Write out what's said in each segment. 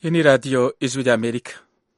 Hii ni Radio Ijwi rya Amerika.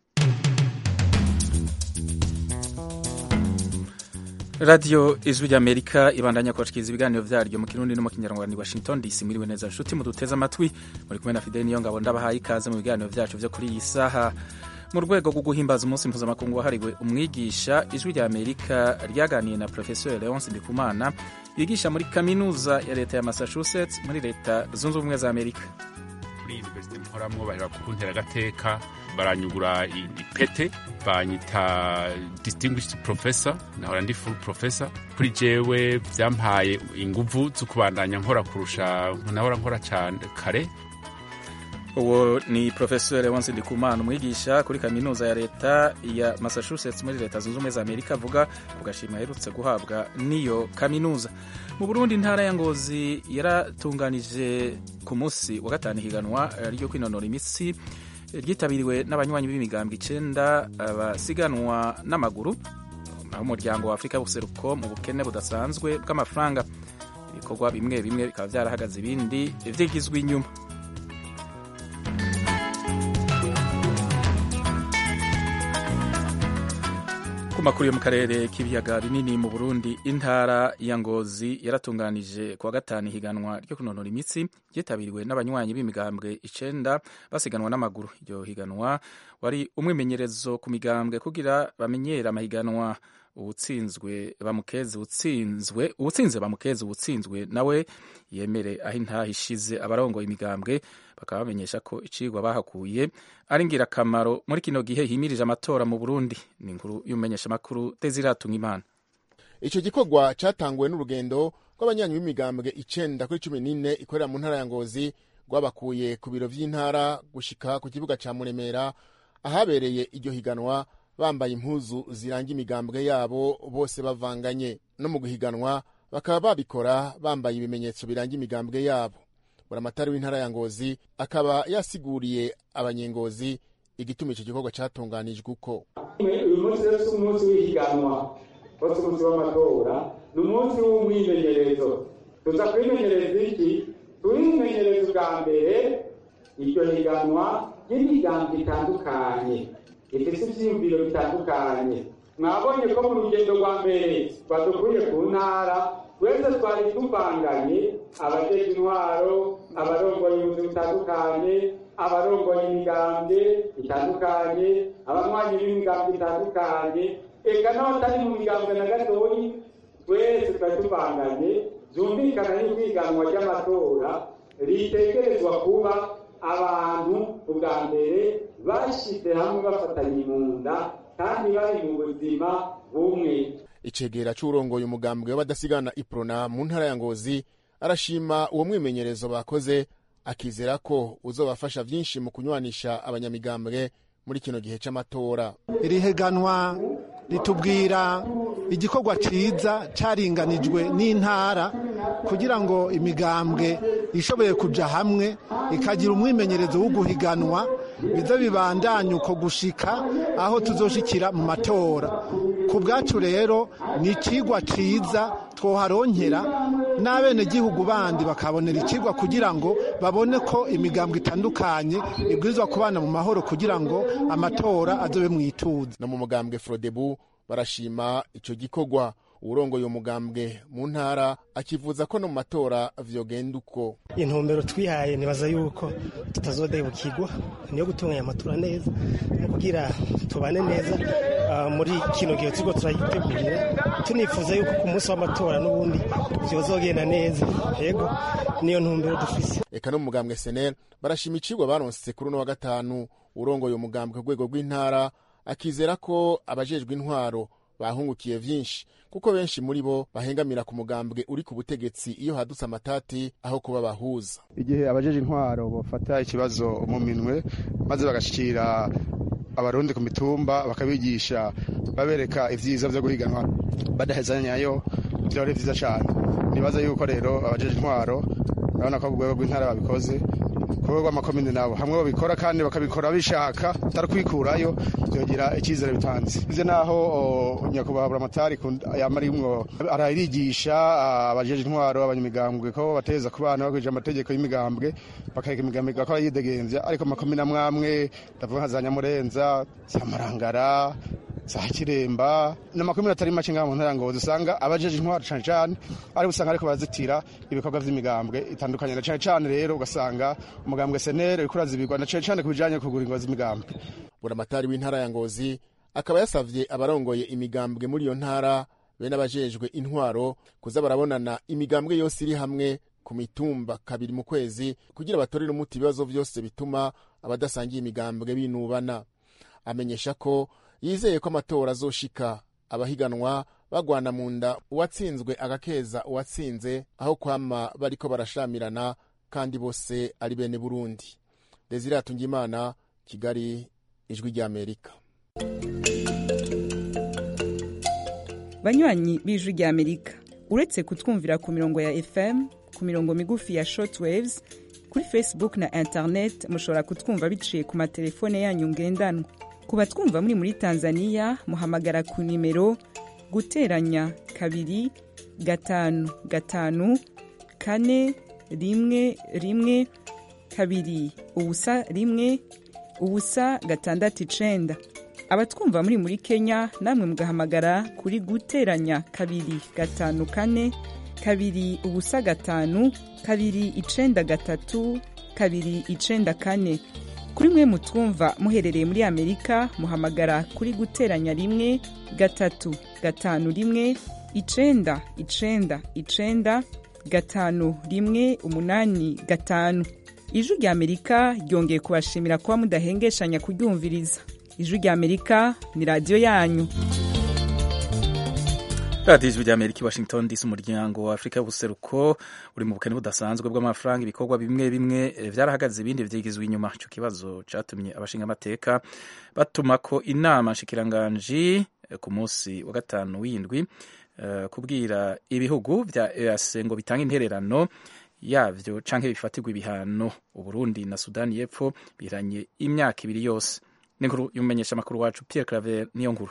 Radio Ijwi rya Amerika ibandanya kubashikiriza ibiganiro vyaryo mu Kirundi no mu Kinyarwanda i Washington DC. Mwiriwe neza nshuti muduteze amatwi, muri kumwe na Fidel Niyongabo ndabahaye ikaze mu biganiro vyacu vyo kuri iyi saha. Mu rwego rwo guhimbaza umunsi mpuzamakungu wahariwe umwigisha, Ijwi rya Amerika ryaganiye na Professeur Leonce Ndikumana yigisha muri kaminuza ya leta ya Massachusetts muri leta zunze ubumwe za Amerika. kuri universite mporamwo bahera kuntera agateka baranyugura ipete banyita distinguished professor nahora ndi full professor kuri jewe vyampaye inguvu zo kubandanya nkora kurusha nahora nkora cane kare uwo ni Professeur Leonce Ndikumana umwigisha kuri kaminuza ya leta ya Massachusetts muri leta zunze ubumwe za Amerika avuga ku gashimwe aherutse guhabwa n'iyo kaminuza mu Burundi intara ya Ngozi yaratunganije ku munsi wa gatanu higanwa ryo kwinonora imitsi ryitabiriwe n'abanywanyi b'imigambwe icenda basiganwa n'amaguru naho umuryango wa Afurika y'ubuseruko mu bukene budasanzwe bw'amafaranga ibikorwa bimwe bimwe bikaba vyarahagaze ibindi vyigizwe inyuma ku makuru yo mu karere k'ibiyaga binini mu Burundi intara ya Ngozi yaratunganije kuwa gatanu higanwa ryo kunonora imitsi ryitabiriwe n'abanywanyi b'imigambwe icenda basiganwa n'amaguru iryo higanwa wari umwimenyerezo ku migambwe kugira bamenyere amahiganwa uwutsinzwe bamukeze utsinzwe uwutsinze bamukeze uwutsinzwe nawe yemere aho intaha ishize abarongoye imigambwe bakaba bamenyesha ko icigwa bahakuye ari ngirakamaro muri kino gihe himirije amatora mu Burundi ni inkuru y'umumenyeshamakuru Desiratunga Imana ico gikorwa catanguwe n'urugendo rw'abanyanyi b'imigambwe icenda kuri cumi n'ine ikorera mu ntara ya Ngozi rwabakuye ku biro vy'intara gushika ku kibuga ca Muremera ahabereye iryo higanwa bambaye impuzu ziranga imigambwe yabo bose bavanganye no mu guhiganwa bakaba babikora bambaye ibimenyetso biranga imigambwe yabo buramatari w'intara ya ngozi akaba yasiguriye abanyengozi igituma ico gikorwa catunganijwe uko uyu munsi rero si umunsi w'ihiganwa wose umunsi w'amatora ni umunsi w'umwimenyerezo tuza kwimenyereza iki turimenyereza ubwa mbere iryo higanwa ry'imigambwe itandukanye ifise ivyiyumviro bitandukanye mwabonye ko mu rugendo rwa mbere badukuye ku ntara twese twari tuvanganye abajeje intwaro abarongoye ubuzi butandukanye abarongoye imigambwe itandukanye abanywanyi b'imigambwe itandukanye eka n'abatari mu migambwe na gatoyi twese twari tuvanganye vyumvikana yuko ihiganwa ry'amatora ritegerezwa kuba abantu ubwa mbere bashize hamwe bafatanye mu nda kandi bari mu buzima bumwe icegera c'urongoye umugambwe w'abadasigana iprona mu ntara ya ngozi arashima uwo mwimenyerezo bakoze akizera ko uzobafasha vyinshi mu kunywanisha abanyamigambwe muri kino gihe c'amatora iri higanwa ritubwira igikorwa ciza caringanijwe n'intara kugira ngo imigambwe ishoboye kuja hamwe ikagira umwimenyerezo wo guhiganwa biza bibandanya uko gushika aho tuzoshikira mu matora ku bwacu rero ni icigwa ciza twoharonkera n'abenegihugu bandi bakabonera icigwa kugira ngo babone ko imigambwe itandukanye ibwirizwa kubana mu mahoro kugira ngo amatora azobe mwituze no mu mugambwe frodebu barashima ico gikorwa uwurongoye umugambwe mu ntara akivuza ko no mu matora vyogenda uko intumbero twihaye nibaza yuko tutazodebukirwa niyo gutunganya amatora neza no kugira tubane neza uh, muri kino gihe turiko turayitegurira tunifuza yuko ku munsi w'amatora n'ubundi vyozogenda neza yego niyo ntumbero dufise eka no mu mugambwe senel barashima icigwa baronse kuri uno wa gatanu urongoye umugambwe ku rwego rw'intara akizera ko abajejwe intwaro bahungukiye vyinshi kuko benshi muri bo bahengamira ku mugambwe uri ku butegetsi iyo hadutse amatati aho kuba bahuza igihe abajeje intwaro bafata ikibazo mu minwe maze bagashikira abarundi ku mitumba bakabigisha babereka ivyiza vyo guhiganwa badahezanyayo vyo ari vyiza cane nibaza yuko rero abajeje intwaro urabona ko ku rwego rw'intara babikoze ko rwego rw'amakomine nabo hamwe babikora kandi bakabikora bishaka atari kwikurayo byogira icyizere bitanze bize naho nyakubahwa buramatari yama arimwo ararigisha abajeje intwaro abanyamigambwe ko bateza ku bana bakurikije amategeko y'imigambwe bakareka imigambwe igakora yidegembya ariko amakomine amwe amwe ndavuga nka za nyamurenza za marangara za kiremba n'amakomine atari make ngaha mu ntara ngozi usanga abajeje intwaro cane cane ariko usanga ariko barazitira ibikorwa vy'imigambwe itandukanye na cane cane rero ugasanga umugambwe senere uriko urazibirwa na cane cane ku bijanye no kugura ingo z'imigambwe buramatari w'intara ya ngozi akaba yasavye abarongoye imigambwe muri iyo ntara bene abajejwe intwaro kuza barabonana imigambwe yose iri hamwe ku mitumba kabiri mu kwezi kugira batorere umuti ibibazo vyose bituma abadasangiye imigambwe binubana amenyesha ko yizeye ko amatora azoshika abahiganwa bagwana mu nda uwatsinzwe agakeza uwatsinze aho kwama bariko barashamirana kandi bose ari bene burundi desire atungimana kigali ijwi ry'amerika banywanyi b'ijwi ry'amerika uretse kutwumvira ku mirongo ya fm ku mirongo migufi ya shortwaves kuri facebook na internet mushobora kutwumva biciye ku matelefone yanyu ngendanwa ku batwumva muri muri tanzania muhamagara ku nimero guteranya kabiri gatanu gatanu kane rimwe rimwe kabiri ubusa rimwe ubusa gatandatu icenda abatwumva muri muri kenya namwe mugahamagara kuri guteranya kabiri gatanu kane kabiri ubusa gatanu kabiri icenda gatatu kabiri icenda kane kuri mwe mutwumva muherereye muri amerika muhamagara kuri guteranya rimwe gatatu gatanu rimwe icenda icenda icenda gatanu rimwe umunani gatanu ijwi rya amerika ryongeye kubashimira kuba mudahengeshanya kuryumviriza ijwi rya amerika ni radiyo yanyu radiyo ijwi rya amerika i washington dc umuryango wa afurika y'ubuseruko uri mu bukene budasanzwe bw'amafaranga ibikorwa bimwe bimwe vyarahagaze ibindi vyigizwe inyuma ico kibazo catumye abashinga amateka batuma ko inama nshikiranganji ku munsi wa gatanu w'indwi uh, kubwira ibihugu vya EAC ngo bitanga intererano yavyo canke bifatirwa ibihano uburundi na sudani y'epfo biranye imyaka ibiri yose n'inkuru y'umumenyesha makuru wacu Pierre Claver niyo nkuru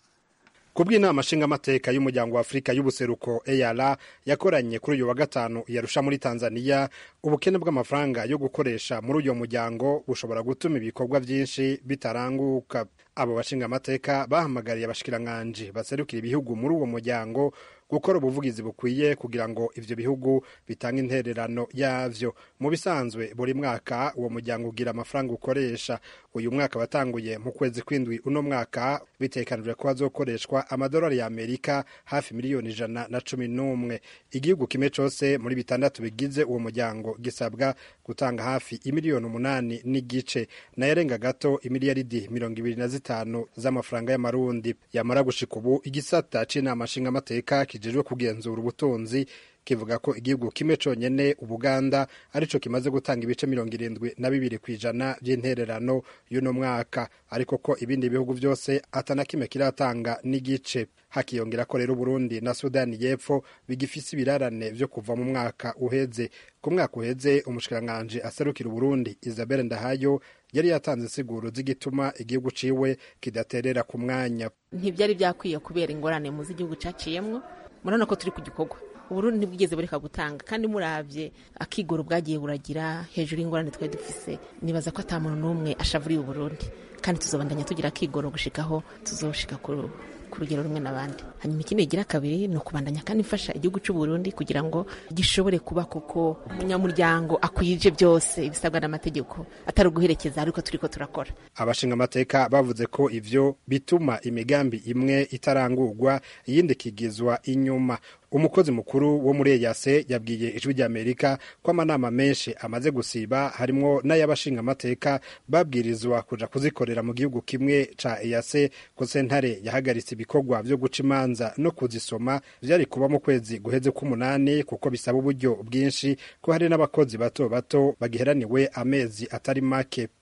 kubw'inama nshingamateka y'umuryango wa afurika y'ubuseruko eyara yakoranye kuri uyu wa gatanu yarusha muri tanzania ubukene bw'amafaranga yo gukoresha muri uyu muryango bushobora gutuma ibikorwa byinshi bitaranguka abo bashingamateka bahamagariye abashikiranganji baserukira ibihugu muri uwo muryango gukora ubuvugizi bukwiye kugira ngo ivyo bihugu bitange intererano yavyo mu bisanzwe buri mwaka uwo muryango ugira amafaranga ukoresha uyu mwaka watanguye mu kwezi kw'indwi uno mwaka bitekanijwe ko hazokoreshwa amadolari ya amerika hafi miliyoni ijana na cumi n'umwe igihugu kimwe cose muri bitandatu bigize uwo muryango gisabwa gutanga hafi imiliyoni umunani n'igice nayarenga gato imiliyaridi mirongo ibiri na zitanu z'amafaranga y'amarundi yamara gushika ubu igisata c'inama nshingamateka kijejwe kugenzura ubutunzi kivuga ko igihugu kimwe conyene ubuganda arico kimaze gutanga ibice mirongo irindwi na bibiri ku ijana vy'intererano y'uno mwaka ariko ko ibindi bihugu vyose atana kimwe kiratanga n'igice hakiyongera ko rero uburundi na sudani y'epfo bigifise ibirarane vyo kuva mu mwaka uheze ku mwaka uheze umushikiranganji aserukira uburundi isabelle ndahayo yari yatanze insiguro z'igituma igihugu ciwe kidaterera ku mwanya ntivyari vyakwiye kubera ingorane mu z'igihugu caciyemwo murabona ko turi ku gikorwa uburundi ntibwigeze bureka gutanga kandi muravye akigoro bwagiye buragira hejuru y'ingorane twari dufise nibaza ko ata muntu n'umwe ashavuriye uburundi kandi tuzobandanya tugira akigoro gushikaho tuzoshika ku rugero rumwe n'abandi hanyuma ikindi kigira kabiri ni ukubandanya kandi mfasha igihugu cy'u Burundi kugira ngo gishobore kuba kuko umunyamuryango akwije byose ibisabwa n'amategeko atari uguherekeza ariko turiko turakora abashinga amateka bavuze ko ivyo bituma imigambi imwe itarangurwa iyindi ikigizwa inyuma umukozi mukuru wo muri eyase yabwiye ijwi ry'amerika ko amanama menshi amaze gusiba harimwo n'ay'abashinga amateka babwirizwa kuja kuzikorera mu gihugu kimwe ca eyase ko sentare yahagaritse ibikorwa vyo guca imanza no kuzisoma vyari kuba mu kwezi guheze k'umunani kuko bisaba uburyo bwinshi ko hari n'abakozi bato bato bagiheraniwe amezi atari make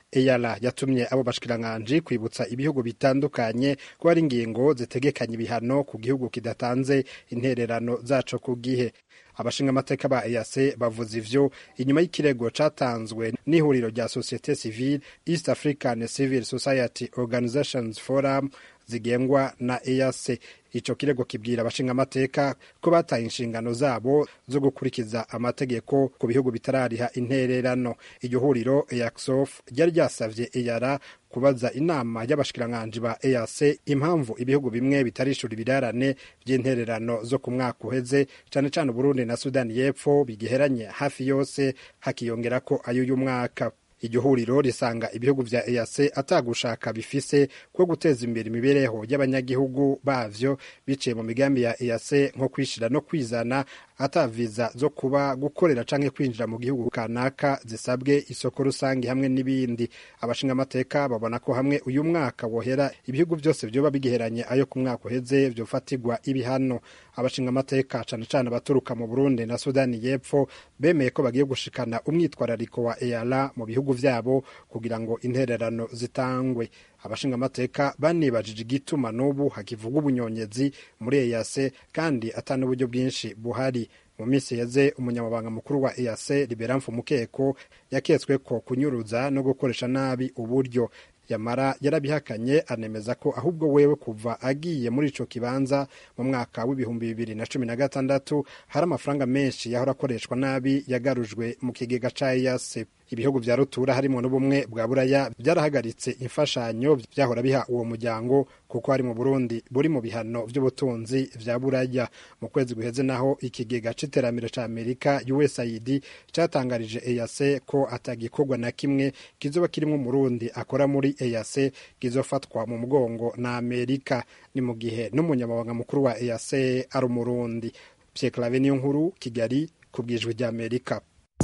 eyara yatumye abo bashikiranganji kwibutsa ibihugu bitandukanye ko hari ingingo zitegekanya ibihano ku gihugu kidatanze intererano zaco ku gihe abashinga amateka ba EAC bavuze ivyo inyuma y'ikirego catanzwe n'ihuriro rya societe civile East African Civil Society Organizations Forum zigengwa na EAC ico kirego kibwira abashinga amateka ko bataye inshingano zabo zo gukurikiza amategeko ku bihugu bitarariha intererano iryo huriro EACSOF ryari ryasavye EARA kubaza inama y'abashikiranganji ba EAC impamvu ibihugu bimwe bitarishura ibirarane vy'intererano zo ku mwaka uheze cane cane Burundi na Sudani y'Epfo bigiheranye hafi yose hakiyongerako ay'uyu mwaka iryo huriro risanga ibihugu vya EAC atagushaka bifise ko guteza imbere imibereho y'abanyagihugu bavyo biciye mu migambi ya EAC nko kwishira no kwizana ata viza zo kuba gukorera canke kwinjira mu gihugu kanaka zisabwe isoko rusange hamwe n'ibindi abashinga amateka babona ko hamwe uyu mwaka wohera ibihugu byose vyoba bigiheranye ayo ku mwaka uheze vyofatirwa ibihano abashinga amateka cane cane abaturuka mu Burundi na Sudani y'Epfo bemeye ko bagiye gushikana umwitwarariko wa EALA mu bihugu vyabo kugira ngo intererano zitangwe abashinga amateka banibajije igituma n'ubu hakivuga ubunyonyezi muri EAC kandi ata n'uburyo bwinshi buhari mu minsi yeze umunyamabanga mukuru wa EAC Liberamfu Mukeko yaketswe ko kunyuruza no gukoresha nabi uburyo yamara yarabihakanye anemeza ko ahubwo wewe kuva agiye muri ico kibanza mu mwaka w'ibihumbi bibiri na cumi na gatandatu hari amafaranga menshi yahora akoreshwa nabi yagarujwe mu kigega ca EAC ibihugu vya rutura harimo n'ubumwe bwa buraya byarahagaritse imfashanyo vyahora biha uwo muryango kuko hari mu Burundi buri mu bihano vy'ubutunzi vya buraya mu kwezi guheze naho ikigega c'iterambere ca Amerika USAID catangarije EAC ko atagikorwa na kimwe kizoba kirimwo umurundi akora muri EAC kizofatwa mu mugongo na Amerika ni mu gihe n'umunyamabanga mukuru wa EAC ari umurundi Pierre Claver niyo nkuru Kigali kubwijwe rya Amerika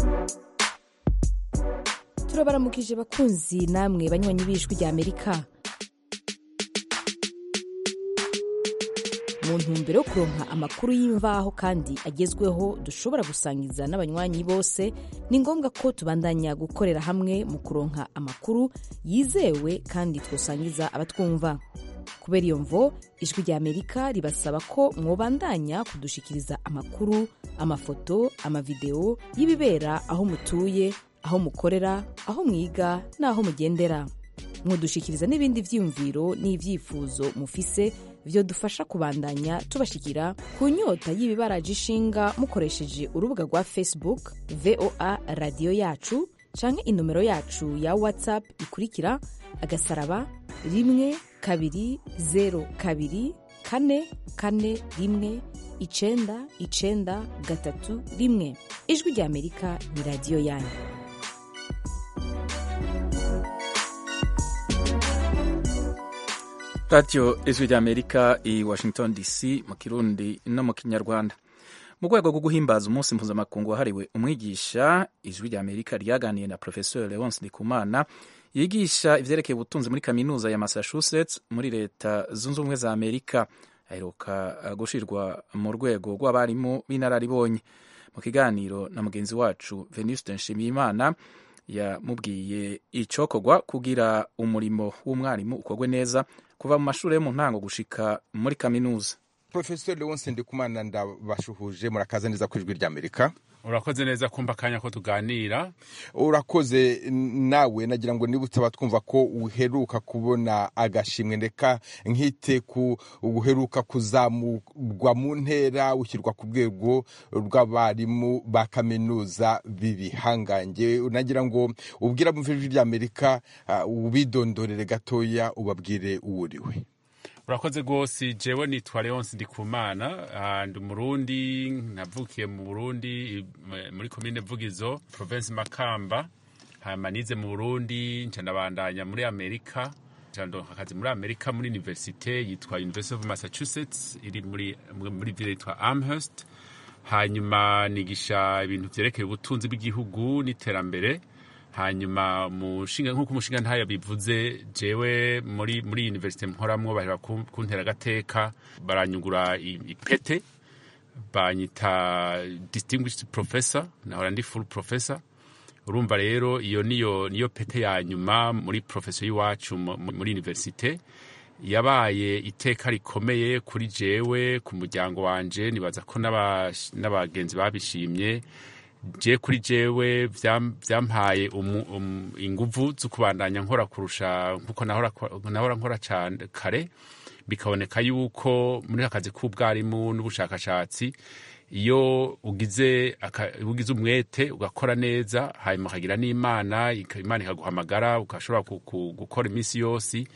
turabaramukije bakunzi namwe banywanyi b'ijwi rya amerika mu ntumbero yo kuronka amakuru y'imvaho kandi agezweho dushobora gusangiza n'abanywanyi bose ni ngombwa ko tubandanya gukorera hamwe mu kuronka amakuru yizewe kandi twosangiza abatwumva kubera iyo mvo ijwi rya amerika ribasaba ko mwobandanya kudushikiriza amakuru amafoto amavideo y'ibibera aho mutuye aho mukorera aho mwiga n'aho mugendera mudushikiriza n'ibindi vyiyumviro n'ivyifuzo mufise vyo dufasha kubandanya tubashikira ku nyota y'ibibaraje ishinga mukoresheje urubuga rwa facebook voa radiyo yacu canke inomero yacu ya whatsapp ikurikira agasaraba rimwe kabiri zero kabiri kane kane rimwe icenda icenda gatatu rimwe ijwi rya amerika ni radiyo yanyu radiyo ijwi rya amerika i washington dc mu kirundi no mu kinyarwanda mu rwego rwo guhimbaza umunsi mpuzamakungu wahariwe umwigisha ijwi rya amerika ryaganiye na professeur leonce ndikumana yigisha ivyerekeye ubutunzi muri kaminuza ya massachusetts muri leta zunze ubumwe za amerika aheruka gushirwa mu rwego rw'abarimu b'inararibonye mu kiganiro na mugenzi wacu venuste nshimiyimana yamubwiye icokorwa kugira umurimo w'umwarimu ukorwe neza kuva mu mashuri yo mu ntango gushika muri kaminuza profesor leonce ndikumana ndabashuhuje murakaza neza ku ijwi rya amerika urakoze neza kumva akanya ko tuganira urakoze nawe nagira ngo niba utaba twumva ko uheruka kubona agashimwe ndeka nkite ku uheruka kuzamurwa mu ntera ushyirwa ku rwego rw'abarimu ba kaminuza b'ibihangange nagira ngo ubwira mu ijwi rya amerika ubidondorere gatoya ubabwire uwo uriwe urakoze rwose jewe nitwa leonce ndikumana ndi umurundi navukiye mu burundi muri komine vugizo province makamba hanyuma nize mu burundi nca ndabandanya muri amerika ndonka akazi muri amerika muri universite yitwa university of massachusetts iri muri muri ville yitwa amherst hanyuma nigisha ibintu vyerekeye ubutunzi bw'igihugu n'iterambere hanyuma mushinga nk'uko umushinga ntayo bivuze jewe muri muri universite mporamwo bahera kuntera agateka baranyugura ipete banyita distinguished professor nahora ndi full professor urumva rero iyo niyo niyo pete ya nyuma muri profeso y'iwacu muri universite yabaye iteka rikomeye kuri jewe ku muryango wanje nibaza ko n'abagenzi babishimye je kuri jewe vyampaye inguvu zo kubandanya nkora kurusha nkuko nahora nkora cane kare bikaboneka yuko muri akazi k'ubwarimu n'ubushakashatsi iyo ugize ugize umwete ugakora neza hanyuma ukagira n'imana imana ikaguhamagara ugashobora gukora iminsi yose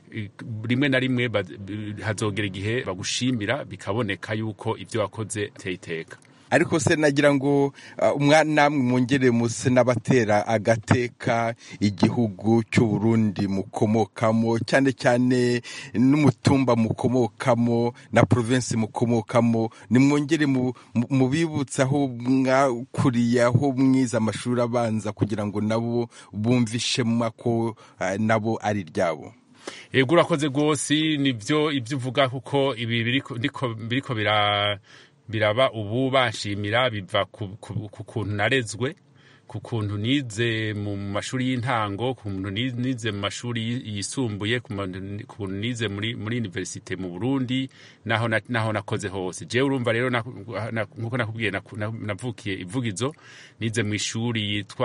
rimwe na rimwe hazogera igihe bagushimira bikaboneka yuko ibyo wakoze ateye iteka ariko se nagira ngo namwe mwongere muse n'abatera agateka igihugu cy'u Burundi mukomokamo cyane cyane n'umutumba mukomokamo na provinsi mukomokamo nimwongere mubibutse aho mwakuriye aho mwize amashuri abanza kugira ngo nabo bumve ishema ko nabo ari iryabo yego urakoze rwose nibyo ibyo uvuga kuko ibi biriko bira biraba ubu banshimira biva ku kuntu narezwe ku kuntu nize mu mashuri y'intango ku kuntu nize mu mashuri yisumbuye ku kuntu nize muri muri universite mu Burundi naho naho nakoze hose je urumva rero nkuko nakubwiye navukiye ivugizo nize mu ishuri yitwa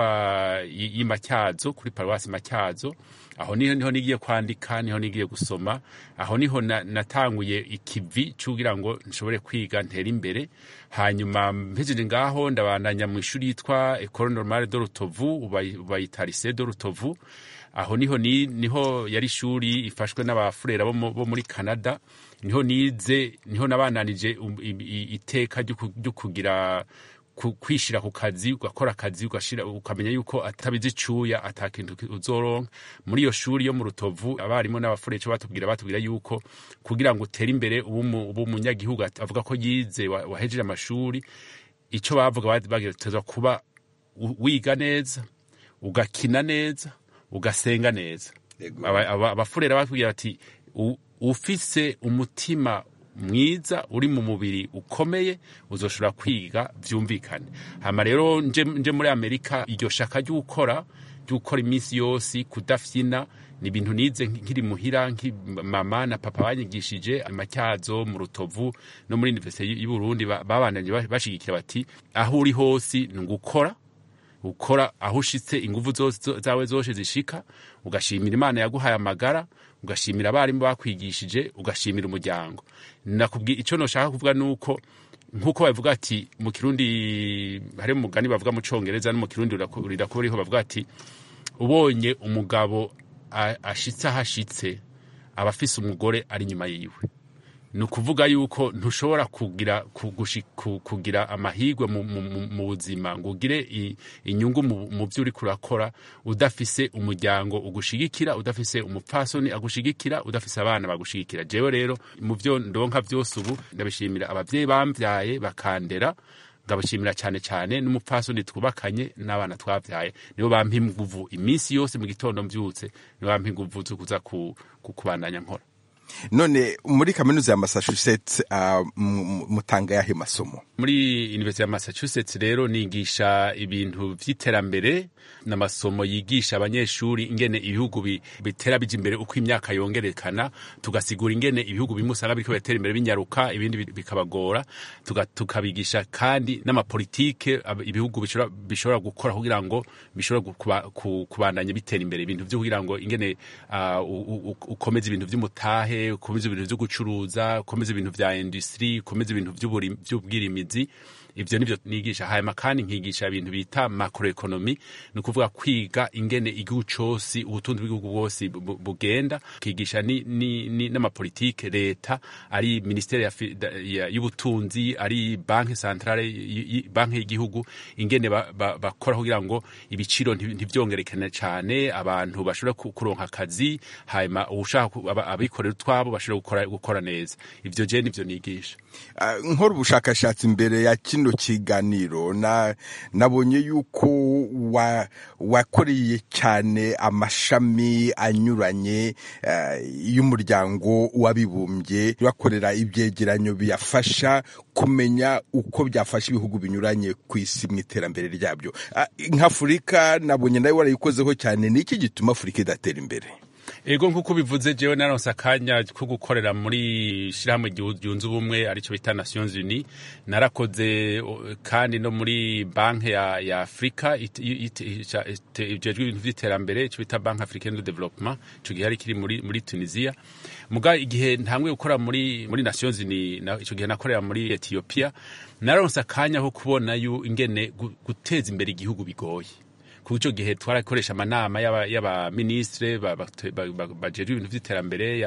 y'Imatyazo kuri paruwasi Matyazo aho niho niho nigiye kwandika niho nigiye gusoma aho niho natanguye ikivi cugira ngo nshobore kwiga ntera imbere hanyuma mpejeje ngaho ndabandanya mu ishuri yitwa Ecole Normale de Rutovu bayita Lycée de Rutovu aho niho ni, niho yari ishuri ifashwe n'abafurera bo muri Canada niho nize niho nabananije iteka ryo kugira kwishira ku kazi ugakora akazi ugashira ukamenya yuko atabizi icuya atakintu uzoronka muri iyo shuri yo mu rutovu abarimu n'abafureco batubwira batubwira yuko kugira ngo utere imbere ubu umunyagihugu avuga ko yize wahejeje amashuri ico bavuga bagerageza kuba wiga neza ugakina neza ugasenga neza abafurera batubwira bati ufise umutima mwiza uri mu mubiri ukomeye uzoshobora kwiga byumvikane hama rero nje muri amerika iryo shaka ryo gukora ryo gukora iminsi yose kudafyina ni ibintu nize nkiri muhira mama na papa banyigishije amatyazo mu rutovu no muri universite y'u Burundi babandanye bashigikira bati aho uri hose ni gukora ukora aho ushitse inguvu zawe zose zishika ugashimira imana yaguhaye amagara ugashimira abarimu bakwigishije ugashimira umuryango nakubwiye icyo noshaka kuvuga nuko nkuko bavuga ati mu kirundi hari umugani bavuga mu congereza no mu kirundi rirakuba riho bavuga ati ubonye umugabo ashitse aho ashitse aba afise umugore ari inyuma yiwe ni ukuvuga yuko ntushobora kugira kugira amahirwe mu buzima ngo ugire inyungu mu byo uri kurakora udafise umuryango ugushigikira udafise umupfasoni agushigikira udafise abana bagushigikira jewe rero mu byo ndonka byose ubu ndabishimira ababyeyi bambyaye bakandera ndabashimira cyane cyane n'umupfasoni twubakanye n'abana twabyaye nibo bampa inguvu iminsi yose mu gitondo mbyutse nibo bampa inguvu zo kuza kubandanya nkora none muri kaminuza ya massachusetts uh, mutanga yahe masomo muri university ya massachusetts rero nigisha ibintu vy'iterambere n'amasomo yigisha abanyeshuri ingene ibihugu bitera bija imbere uko imyaka yongerekana tugasigura ingene ibihugu bimwe usanga biriko biratera imbere binyaruka ibindi bikabagora tukabigisha kandi n'amapolitike ibihugu bishobora gukora kugira ngo bishobora kubandanya bitera imbere ibintu vyo kugira ngo ingene uh, ukomeza ibintu vy'umutahe ukomeza ibintu vyo gucuruza ukomeza ibintu vya industry ukomeza ibintu vy'ubwirimizi ivyo nivyo nigisha hanyuma kandi nkigisha ibintu bita macroeconomy ni ukuvuga kwiga ingene igihugu cose ubutunzi bw'igihugu bwose bugenda kigisha n'amapolitike leta ari ministeri y'ubutunzi ari banki centrale banki y'igihugu ingene bakora kugira ngo ibiciro ntivyongerekane cane abantu bashobora kuronka akazi hanyuma ushaka abikorera utwabo bashobora gukora neza ivyo je nivyo nigisha nkora ubushakashatsi imbere ya kino kino kiganiro na nabonye yuko wa wakoreye cyane amashami anyuranye uh, y'umuryango w'abibumbye bakorera ibyegeranyo biyafasha kumenya uko byafasha ibihugu binyuranye ku isi mu iterambere ryabyo uh, nk'afurika nabonye nawe warayikozeho cyane ni iki gituma afurika idatera imbere ego nk'uko bivuze jewe naronse akanya ko gukorera muri shirahamwe ryunze ubumwe aricyo bita nations unies narakoze kandi no muri banki ya, ya afurika ijejwe ibintu vy'iterambere ico bita banki africaine de development ico gihe ari kiri muri, muri tunisia muga igihe ntangwe gukora muri, muri nations unies na, ico gihe nakorera muri ethiopia naronse akanya ko kubona yu ingene guteza imbere igihugu bigoye kuko icyo gihe twarakoresha amanama y'abaministre bajejwe ibintu by'iterambere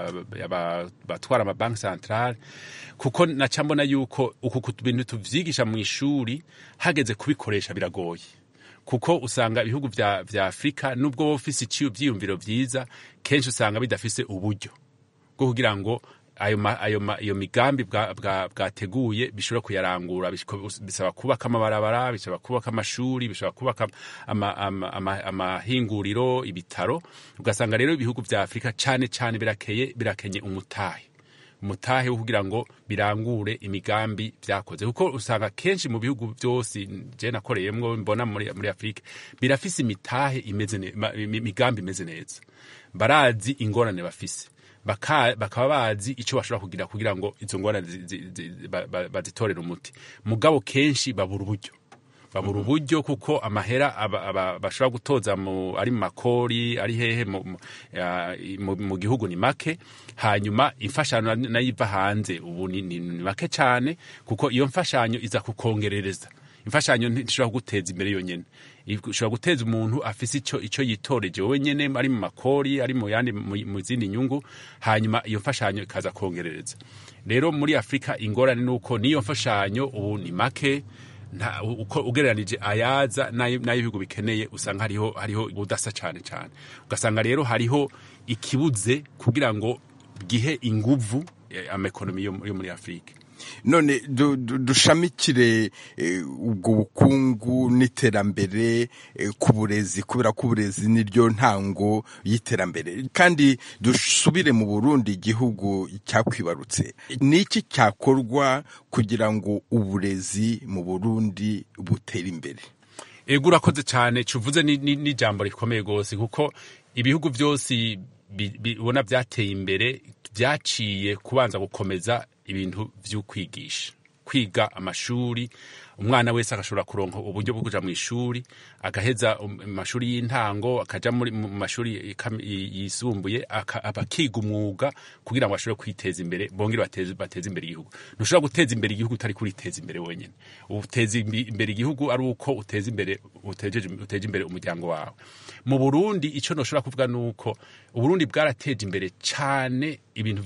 batwara amabanki centrale kuko naca mbona yuko uku bintu tuvyigisha mu ishuri hageze kubikoresha biragoye kuko usanga ibihugu vya, vya afurika nubwo wowe ufise ivyiyumviro vyiza kenshi usanga bidafise uburyo bwo kugira ngo ayo ma, ayo ma, iyo migambi bwateguye bwa, bishobora kuyarangura bisaba kubaka amabarabara bisaba kubaka amashuri bisaba kubaka amahinguriro ama, ama, ama ibitaro ugasanga rero ibihugu vya afurika cane cane birakeye birakenye umutahe umutahe wo kugira ngo birangure imigambi vyakoze kuko usanga kenshi mu bihugu vyose je nakoreyemwo mbona muri, muri afurika birafise imitahe imeze imigambi imeze neza barazi ingorane bafise bakaba bazi icyo bashobora kugira kugira ngo izo ngorane bazitorere umuti mugabo kenshi babura uburyo babura uburyo kuko amahera bashobora gutoza ari mu makori ari hehe mu gihugu ni make hanyuma imfashanyo nayo iva hanze ubu ni make cyane kuko iyo mfashanyo iza kukongerereza imfashanyo ntishobora kuguteza imbere yonyine ishobora guteza umuntu afise icyo icyo yitoreje wowe nyene ari mu makori ari mu yandi mu zindi nyungu hanyuma iyo mfashanyo ikaza kongerereza rero muri afurika ingorane nuko niyo mfashanyo ubu ni make uko ugereranije ayaza n'ay'ibihugu bikeneye usanga hariho hariho ubudasa cyane cyane ugasanga rero hariho ikibuze kugira ngo gihe inguvu amaekonomi yo muri afurika none dushamikire ubwo bukungu n'iterambere ku burezi kubera ko uburezi niryo ntango y'iterambere kandi dusubire mu burundi igihugu cyakwibarutse ni iki cyakorwa kugira ngo uburezi mu burundi butere imbere ego urakoze cyane cuvuze n'ijambo rikomeye rwose kuko ibihugu byose ubona byateye imbere byaciye kubanza gukomeza ibintu byo kwigisha kwiga amashuri umwana wese agashobora kuronka uburyo bwo kuja mu ishuri agaheza amashuri y'intango akaja mu mashuri yisumbuye bakiga umwuga kugira ngo bashobore kwiteza imbere bongere bateze imbere igihugu ntushobora guteza imbere igihugu utari kuriteza imbere wenyine uteza imbere igihugu ari uko uteza imbere uteje imbere umuryango wawe mu burundi icyo ntushobora kuvuga ni uko uburundi bwarateje imbere cyane ibintu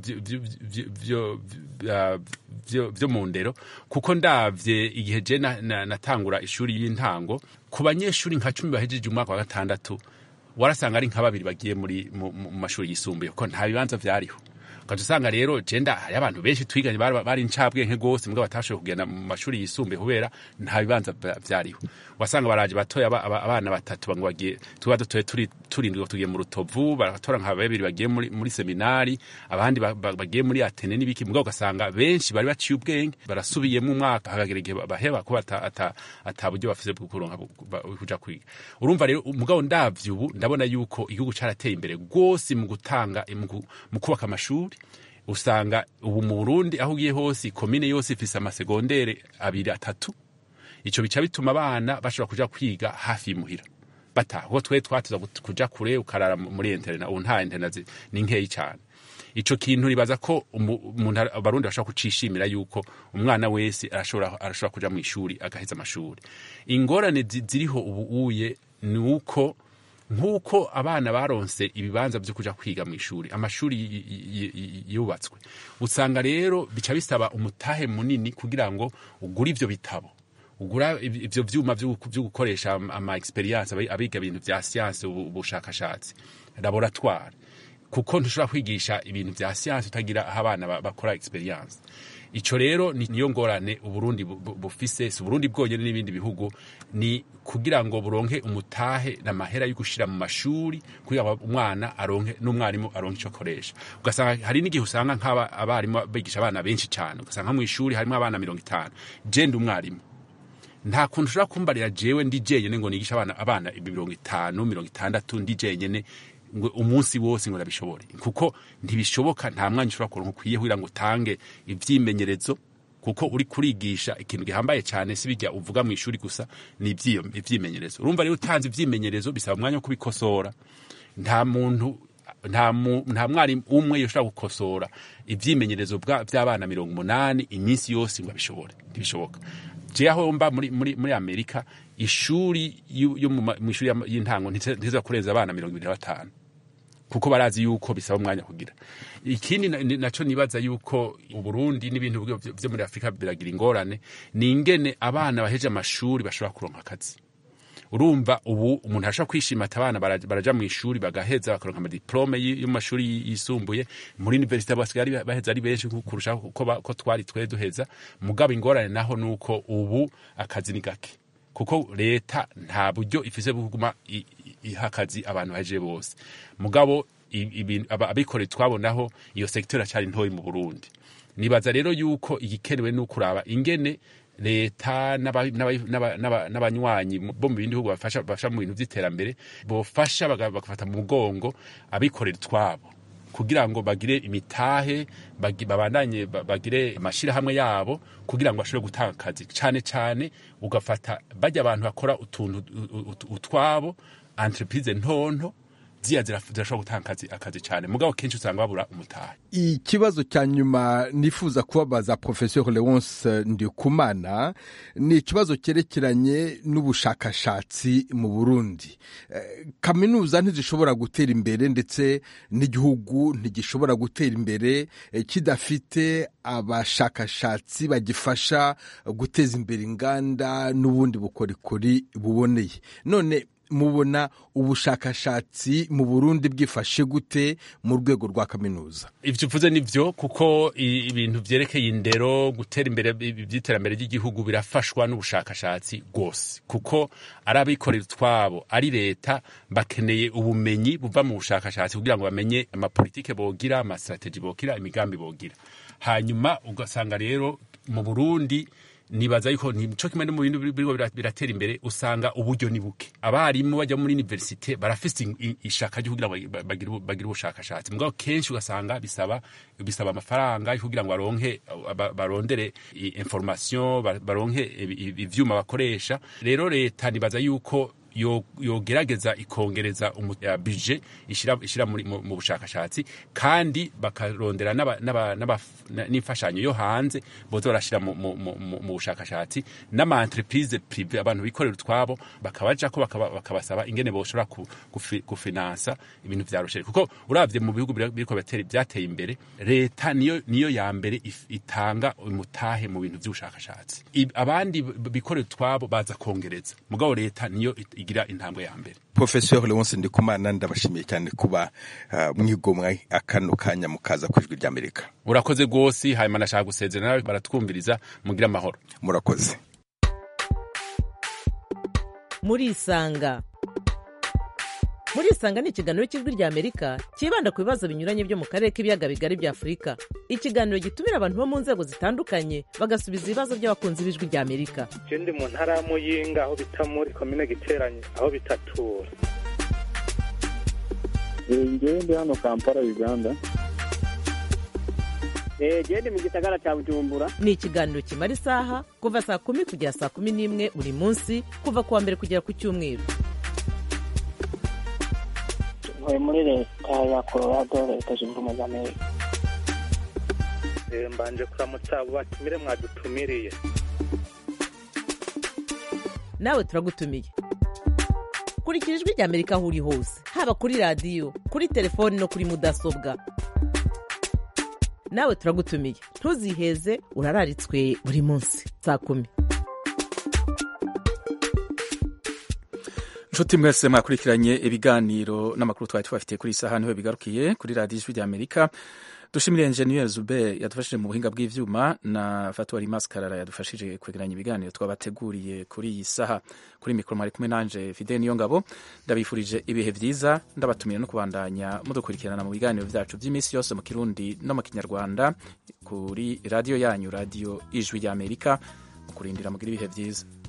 byo mu ndero kuko ndavye igihe je natangura ishuri y'intango ku banyeshuri nka cumi bahejeje umwaka wa gatandatu warasanga ari nka babiri bagiye muri mu mashuri yisumbuye kuko nta bibanza vyariho ukaca usanga rero jenda hari abantu benshi twiganye bari incabwenge rwose mbwa batashoboye kugenda mu mashuri yisumbuye kubera nta bibanza vyariho wasanga baraje batoya abana batatu ngo bagiye tuba dutoye turindwi tugiye mu rutovu baratora nka babiri bagiye muri, muri seminari abandi bagiye muri atene n'ibiki mbwa ugasanga benshi bari baciye ubwenge barasubiyemo umwaka hagagera igihe baheba kuba ata, ata buryo bafise bwo kuronka kuja kwiga urumva rero mugabo ndavye ubu ndabona yuko igihugu carateye imbere rwose mu gutanga mu kubaka amashuri usanga ubu mu Burundi aho ugiye hose komine yose ifise amasegondere abiri atatu ico bica bituma abana bashobora kuja kwiga hafi y'imuhira bataha kuko twe twatuza kuja kure ukarara muri interna ubu nta interna ni nkeyi cyane ico kintu nibaza ko umuntu abarundi bashobora kucishimira yuko umwana wese arashobora arashobora kuja mu ishuri agaheza amashuri ingorane ziriho ubu uye ni uko nk'uko abana baronse ibibanza byo kuja kwiga mu ishuri amashuri yubatswe usanga rero bica bisaba umutahe munini kugira ngo ugure ivyo bitabo ugura ivyo vyuma vyo gukoresha ama experience abiga ibintu vya science ubushakashatsi laboratoire kuko ntushobora kwigisha ibintu vya science utagira aho abana bakora experience ico rero ni- niyo ngorane uburundi bu- bu- bufise si uburundi bwonyene n'ibindi bihugu ni kugira ngo buronke umutahe n'amahera yo gushira mu mashuri kugira ngo umwana aronke n'umwarimu aronke ico akoresha ugasanga hari n'igihe usanga nk'aba abarimu bigisha abana benshi cane ugasanga nko mw'ishuri harimo abana mirongo itanu je ndi umwarimu nta kuntu ushobora kumbarira jewe ndi jenyene ngo nigisha abana abana mirongo itanu mirongo itandatu ndi jenyene ngo umunsi wose ngo nabishobore kuko ntibishoboka nta mwanya ushobora kuronka ukwiye kugira ngo utange ivyimenyerezo kuko uri kurigisha ikintu gihambaye cyane si bijya uvuga mu ishuri gusa ni ivyiyo- ivyimenyerezo urumva rero utanze ivyimenyerezo bisaba umwanya wo kubikosora nta muntu nta mu- nta mwarimu umwe yoshobora gukosora ivyimenyerezo bwa- by'abana mirongo umunani iminsi yose ngo abishobore ntibishoboka je aho mba muri, muri, muri amerika ishuri yu- yo mu ma- mu ishuri y'ama- y'intango ntiteza kurenza abana mirongo ibiri na batanu kuko barazi yuko bisaba umwanya kugira ikindi na- ni- naco nibaza yuko uburundi n'ibintu byo byo muri afurika biragira ingorane ni ingene abana baheje amashuri bashobora kuronka akazi urumva ubu umuntu arashobora kwishima ati abana baraja baraja mu ishuri bagaheza bakaronka amadiplome y- yo mu mashuri y- yisumbuye muri universite basigaye ari- baheza ari benshi ku- kurusha uko ba- ko twari twe duheza mugabo ingorane naho nuko ubu akazi ni gake kuko leta nta buryo ifise bwo kuguma i- i- iha akazi abantu baje bose mugabo i- ibintu- aba- abikorera twabonaho iyo sekiteri acari ntoyi mu burundi nibaza rero yuko igikenewe ni ukuraba ingene leta n'aba- n'aba- n'aba- n'aba- n'abanywanyi mu- bo mu bindi bihugu bafasha bafasha mu bintu vy'iterambere bofasha baga- bagafata mu mugongo abikorera utwabo kugira ngo bagire imitahe bagi- babandanye ba- bagire amashirahamwe yabo kugira ngo bashobore gutanga akazi cane cane ugafata bajya abantu bakora utuntu u- u- utwabo entreprise ntonto ziya ziraf- zirashobora gutanga akazi akazi cane mugabo kenshi usanga babura umutahe ikibazo cya nyuma nifuza kubabaza professeur leonce ndikumana ni ikibazo cyerekeranye n'ubushakashatsi mu burundi Eh, kaminuza ntizishobora gutera imbere ndetse n'igihugu ntigishobora gutera imbere eh, kidafite abashakashatsi bagifasha guteza imbere inganda n'ubundi bukorikori buboneye none mubona ubushakashatsi mu burundi bwifashe gute mu rwego rwa kaminuza ivyo uvuze nivyo kuko i- ibintu vyerekeye indero gutera imbere ivy'iterambere ry'igihugu birafashwa n'ubushakashatsi rwose kuko ari abikorera utwabo ari leta bakeneye ubumenyi buva mu bushakashatsi kugira ngo bamenye amapolitike bogira amastrateji bogira imigambi bogira hanyuma ugasanga rero mu burundi nibaza yuko nico kimwe no mu bintu biriko bira- biratera imbere usanga uburyo ni buke abarimu bajya muri universite barafise i- i- ishaka ryo kugira ngo ba- bagire ubu- bagire ubushakashatsi mugabo kenshi ugasanga bisaba bisaba amafaranga yo kugira ngo baronke ba- barondere i- information ba- baronke ibi- ibi- ivyuma bakoresha rero leta nibaza yuko yo- yogerageza ikongereza umu- ya budget ishira ishira muri- mu mu bushakashatsi kandi bakarondera n'aba- n'aba- n'aba- na- n'imfashanyo yo hanze boza barashira mu- mu mu- mu- mu bushakashatsi n'ama entreprise prive abantu bikorera utwabo bakabajako bakaba- bakabasaba ingene boshobora ku- gufi- gufinansa ibintu vya rosheri kuko uravye mu bihugu bira- biriko biratera- byateye imbere leta niyo niyo ya mbere if- itanga umutahe mu bintu vy'ubushakashatsi I- abandi b- bikorera utwabo baza kongereza mugabo leta niyo it- igira intambwe ya mbere professeur leonce ndikumana ndabashimiye cyane kuba uh, mwigomwa akano kanya mukaza ku ijwi ry'amerika urakoze rwose hanyuma nashaka gusezera nawe baratwumviriza mugire amahoro murakoze murisanga murisanga ni ikiganiro cy'ijwi rya amerika cyibanda ku bibazo binyuranye byo mu karere k'ibiyaga bigari bya afurika ikiganiro gitumira abantu bo mu nzego zitandukanye bagasubiza ibibazo by'abakunzi b'ijwi rya amerika je ndi mu ntara ya muyinga aho bita muri komine giteranye aho bitatura ngewe ndi hano kampala uganda gende mu gisagara cya bujumbura ni ikiganiro kimara isaha kuva saa kumi kugera saa kumi n'imwe buri munsi kuva ku wa mbere kugera ku cyumweru ntuye muri leta ya colorado leta zunze ubumwe za amerika Eh, mbanje kuramutsa abo batumire mwadutumiriye nawe turagutumiye kurikira ijwi rya amerika aho uri hose haba kuri radiyo kuri telefoni no kuri mudasobwa nawe turagutumiye ntuziheze urararitswe buri munsi saa kumi nshuti mwese mwakurikiranye ibiganiro n'amakuru twari tubafitiye kuri iyi saha niho bigarukiye kuri radiyo ijwi ry'amerika dushimire enjeniyeri zube yadufashije mu buhinga bw'ivyuma na fatuwari maskarara yadufashije kwegeranya ibiganiro twabateguriye kuri iyi saha kuri mikoro mwari kumwe nanje fide niyo ngabo ndabifurije ibihe vyiza ndabatumira no kubandanya mudukurikirana mu biganiro vyacu vy'iminsi yose mu kirundi no mu kinyarwanda kuri radiyo yanyu radiyo ijwi ry'amerika mu kurindira mugira ibihe vyiza